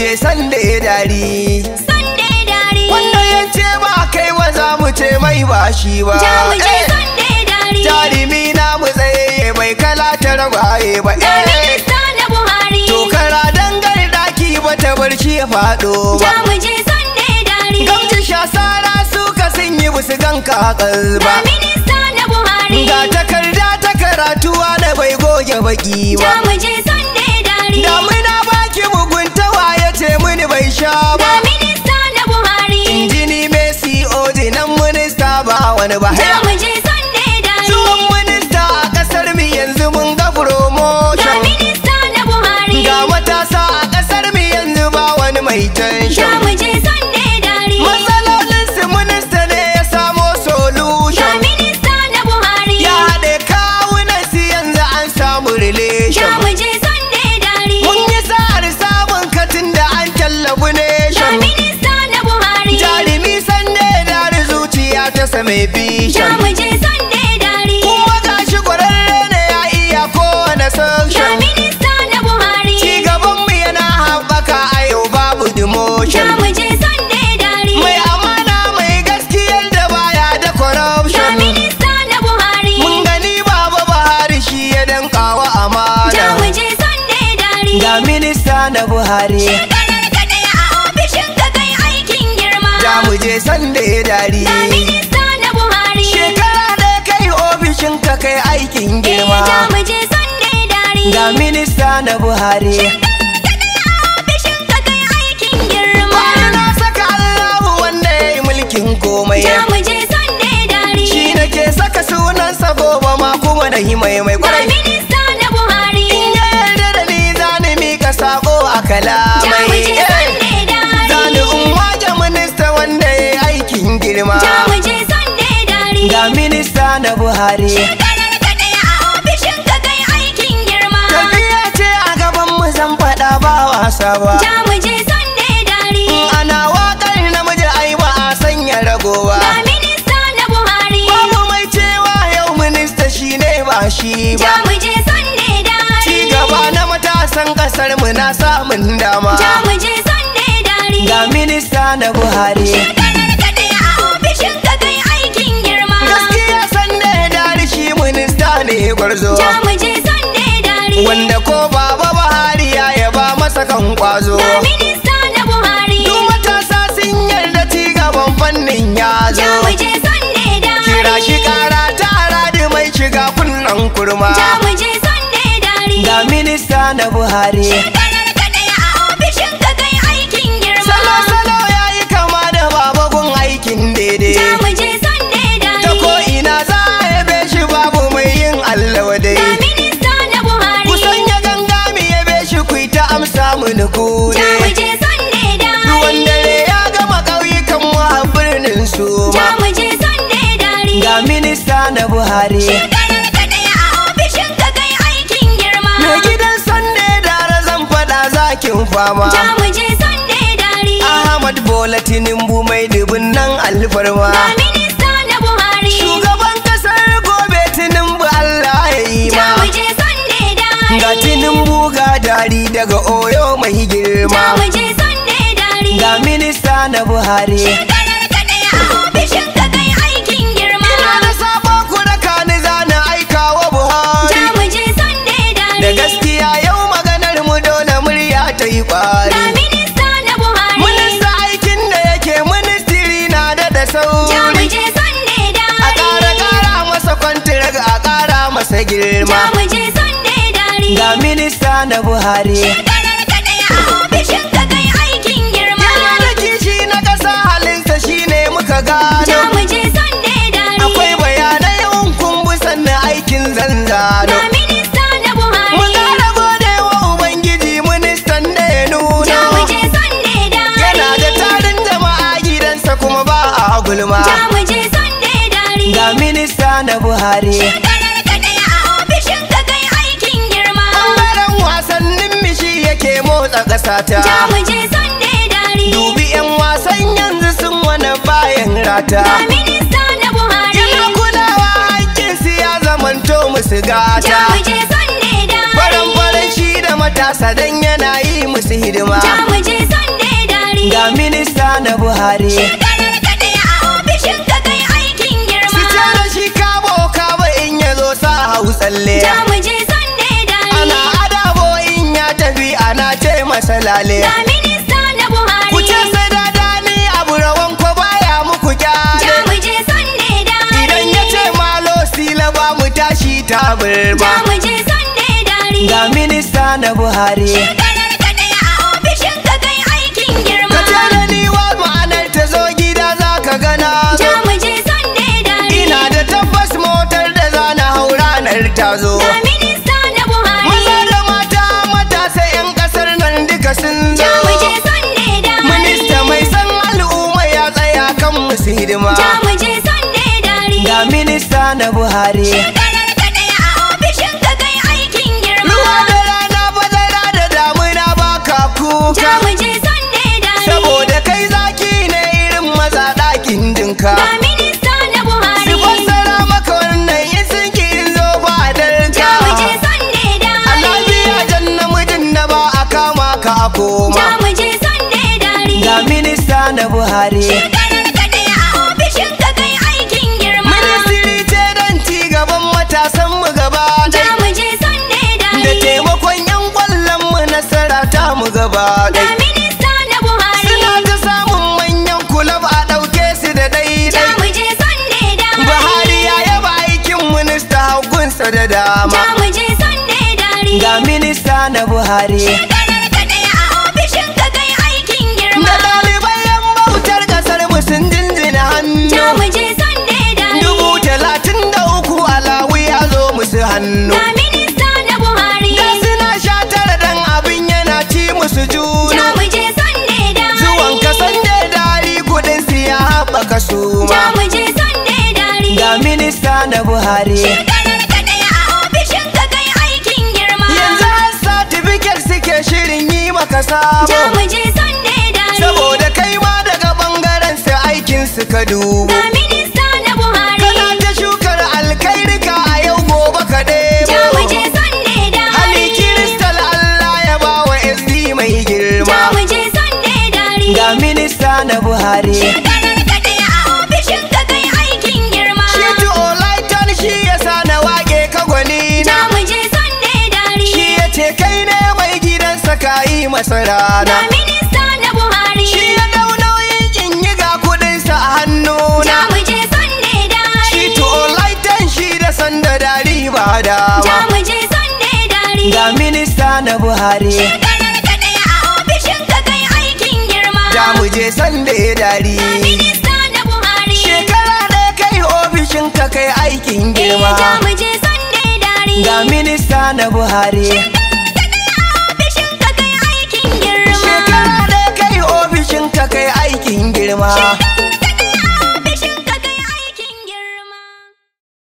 je sanda ya dari Sunday dari. wanda ya ce ba kai ba za mu ce mai ba shi ba Ja mu je Eh, Sunday dari. jarumi na mu tsaye bai kala ta ragwaye ba Ja eh. minista na Buhari. to kara dangar daki ba ta barci ya faɗo ba Ja mu je Sunday dari. gamji shasara suka sun yi busu ganka a Ja kalba minista na Buhari. ga takarda ta karatuwa da bai goge baki Ja ba mu je Sunday dari. damuna baki muguntawa ya ce mini bai sha Ja ba minista na Buhari. injini Messi Odi nan minista ba wani ba Ja mu je Sunday dari. Zuwan minista a kasar mu yanzu mun ga Ja promotion minista na Buhari. Ga matasa a kasar mu yanzu ba wani mai Ja tension mu je Sunday dari. Matsalolin su minista ne ya samo Ja solution minista na Buhari. Ya haɗe kawunan su yanzu an samu Ja relation mu je Sunday dari. Mun yi sa'ar samun katin da an tallafi Ja nation minista na Buhari. Jarumi sande da zuciya ta same Ja vision mu je Sunday dari. Kuma gashi kwararre ne ya iya kowane Ja section minista na Buhari. Ci gabanmu yana haɓaka a yau babu Ja demotion mu je Sunday dari. Mai amana mai gaskiyar da baya da Ja corruption minista na Buhari. Mun gani baba Buhari shi ya dankawa Ja mu amana je Sunday dari. Ga minista na Buhari Shekarar ka ɗaya a ofishin ka kai aikin girma. Da mu je sanda ya dari Ja minista na Buhari. Shekara ɗaya kai ofishin ka kai aikin Eh, Ja girma mu je Sunday dari. Ga minista na Buhari ofishin ka kai aikin girma. Bani na saka Allahu wanda ya yi mulkin komai Ja mu je Sunday dari. Shi nake saka sunansa gobe ma kuma na yi mai mai Ja kwarai minista na Buhari. In ya yarda da ni za ni mika sako a Ja mu kalamai je Sunday dari. Zani in waje minista wanda ya yi aikin girma Ja mu je Sunday dari. Ga minista na Buhari Shekarar ka ɗaya a ofishin ka kai aikin girma. Tafiya ce a gaban mu zan faɗa ba wasa ba Ja mu je Sunday dari. In ana waƙar namiji ai ba a sanya ragowa Ga minista na Buhari. Babu mai cewa yau minista shine ba shi Ja ba mu je Sunday dari. Ci gaba na matasan ƙasar mu na samun dama Ja mu je Sunday dari. Ga minista na Buhari Shekarar ka ɗaya a ofishin ka kai aikin girma. Gaskiya sanda ya dari shi minista ne gwarzo Ja mu je Sunday dari. Wanda ko baba Buhari ya yaba masa kan kwazo Ga minista na Buhari. Duk matasa sun yarda ci gaban fannin ya Ja zo mu je Sunday dari. Kira shi kara ta aradi mai shiga kunnan kurma Ja mu je Sunday dari. Ga minista na Buhari Shekarar ka ɗaya a ofishin ka kai aikin girma. Salo-salo ya yi kama da babagun aikin Ja daidai mu je Sunday dari. Ta ko ina za a yabe shi babu mai yin Allah wadai Ga minista na Buhari. Ku sanya ganga mi yabe shi ku yi ta amsa mini ku Ja mu ne je Sunday dari. Ruwan dare ya gama ƙauyukan mu a birnin su Ja mu je Sunday dari. Ga minista na Buhari Shekarar ka ɗaya a ofishin ka kai aikin girma. Mai gidan sande dare zan faɗa zakin fama Ja mu je Sunday dari. Ahmad Bola Tinubu mai dubin nan alfarma Ga minista na Buhari. Shugaban kasar gobe Tinubu Allah ya yi Ja ma mu je Sunday dari. Ga Tinubu ga dari daga Oyo mai Ja girma mu je Sunday dari. Ga minista na Buhari Shekarar ka ɗaya a ofishin ka kai aikin girma. Ina da sabon kuraka ni zana aika wa Buhari Ja mu je Sunday dari. Da gaskiya yau maganar mu dole murya ta yi Ga kwari minista na Buhari. Minista aikin da yake ministiri na da da Ja mu sauri je Sunday A dari. ƙara ƙara masa kwantirag a ƙara masa Ja girma mu je Sunday dari. Ga minista na Buhari Shekarar ka ɗaya a ofishin ka kai aikin girma. Yana da kishi na ƙasa halinsa shine muka Ja gano mu je Sunday dari. Akwai bayanai in kun bi sannan aikin zanzano Ga minista na Mu Buhari. ƙara gode wa Ubangiji ministan da ya nuno Ja mu je Sunday dari. Yana da tarin jama'a gidansa kuma ba a gulma Ja mu je Sunday dari. Ga minista na Buhari Shekarar ka ɗaya a ofishin ka kai aikin girma. Ɓangaren wasannin mishi yake motsa ƙasa Ja ta mu je Sunday dari. Dubi 'yan wasan yanzu sun wani bayan rata Ga minista na Buhari. Yana kulawa haƙƙinsu ya zamanto musu Ja gata mu je Sunday dari. Faran faran shi da matasa dan yana yi musu hidima Ja mu je Sunday Buhari Shekarar ka ɗaya a ofishin ka kai aikin girma. Su ce da shi kabo kabo in ya zo sa hau tsalle Ja mu je Sunday dare. Ana adabo in ya tafi ana ce masa lale Ga minista na Buhari. Ku ce sai da dani abu rawan ko baya muku Ja kyale mu je Sunday dare. Idan ya ce malo sila ba mu tashi ta Ja birma mu je Sunday dare. Ga minista na Buhari Shekarar ka ɗaya a ofishin ka kai aikin girma. Ka ce da ni wa ma'anar ta zo gida za ka gana Ja mu je Sunday dare. Ina da tabbas motar da za na hau ranar ta zo Ga minista na Buhari. Maza da mata matasa 'yan kasar nan duka sun zo Ja mu je Sunday dare. Minista mai san al'umma ya tsaya kan musu hidima Ja mu je Sunday dare. Ga minista na Buhari Shekarar ka ɗaya a ofishin ka kai aikin girma. Ruwa da rana bazara da damuna baka Ja kuka mu je Sunday dare. Saboda kai zaki ne irin maza ɗakin dinka Ga minista na Su Buhari. fassara maka wannan in sun ki in zo ba darja Ja mu je Sunday dare. Alabiya jan namijin da ba a kama ka a Ja koma mu je Sunday dare. Ga minista na Buhari Shekarar ka ɗaya a ofishin ka kai aikin girma. Ministiri ce don ci gaban matasan mu gaba Ja ɗaya mu je Sunday Da dare. taimakon yan kwallon mu nasara ta mu gaba Ga ɗaya minista na Buhari. Suna ta samun manyan kulab a ɗauke su da Ja daidai mu je Sunday dare. Buhari ya yaba aikin minista hagunsa da dama Ja mu je Sunday dare. Ga minista na Buhari Shekarar ka ɗaya a ofishin ka kai aikin girma. Da ɗalibai yan bautar ƙasar mu sun jinjina hannu Ja mu je Sunday dare. Dubu talatin da uku alawi ya zo musu hannu Ga minista na Buhari. Da suna sha tara dan abin yana ci musu Ja juna mu je Sunday dare. Zuwan kasan da dari kudin su ya haɓaka su Ja ma mu je Sunday dare. Ga minista na Buhari Shekarar ka ɗaya a ofishin ka kai aikin girma. Yanzu har satifiket suke shirin yi maka Ja sabo mu je Sunday dare. Saboda kai ma daga bangaren su aikin su ka dubo Ga minista na Buhari. Kana ta shukar alkairika a yau gobe ka Ja mu je ɗebo Sunday dare. Hali kiristal Allah ya ba wa SD mai Ja girma mu je Sunday dare. Ga minista na Buhari Shekarar ka ɗaya a ofishin ka kai aikin girma. Shi tu olaitan shi ya sa na wage ka gwani Ja na mu je Sunday dare. Shi ya ce kai ne mai gidansa ka yi masa Ga rana minista na Buhari. Shi ya dau nauyin kin yi ga kudinsa a Ja hannuna mu je Sunday dare. Shi tu olaitan shi da sanda dari ba Ja dama mu je Sunday dare. Ga minista na Buhari Shekarar ka ɗaya a ofishin ka kai aikin girma. Da mu je sanda ya dari Minista na Buhari. Shekara ɗaya kai ofishin ka kai aikin Eh, girma Ja mu je Sunday dare. Ga minista na Buhari Ofishin ka kai aikin girma. Shekara ɗaya kai ofishin ka kai aikin girma Shekara